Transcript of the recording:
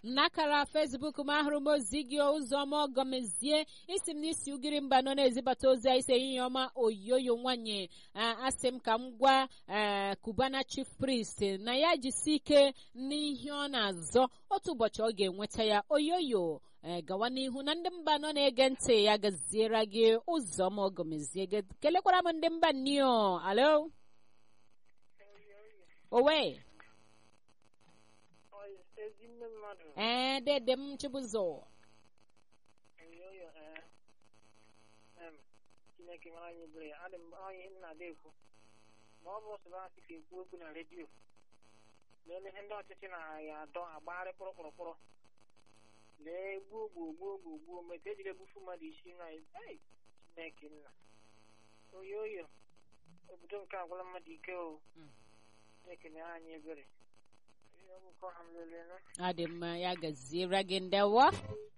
n'akara fesbuk m ahụrụ m ozi gị ụzọma ọgọmezie isi m n'isi ugiri mba nọ na-ezibata ozi a isi ehihie ọma oyoyo nwanyị asị m ka m gwa kubana chief priest na ya jisi ike n'ihe ọ na-azọ otu ụbọchị ọ ga-enweta ya oyoyo gawa n'ihu na ndị mba nọ na-ege ntị ya gaziere gị ụzọma ọgọmezie kelekwara m ndị mba nnio alo owe ee dede m chibụzọ chineke mara anyị ebere ya adị m onye nna ada ekwu ma ọ bụ sọrọ asị ka ekwu okwu na redio leele ihe ndị ọchịchị na ya adọ agbagharị kpụrụkpụrụkpụrụ lee gbuo gbuo gbuo gbuo gbuo meta ejiri egbufu mmadụ isi na chineke nna oyo oyo obodo nke agwala mmadụ ike o chineke mere anyị ebere ọ dị mma ya gaziere gị ndewo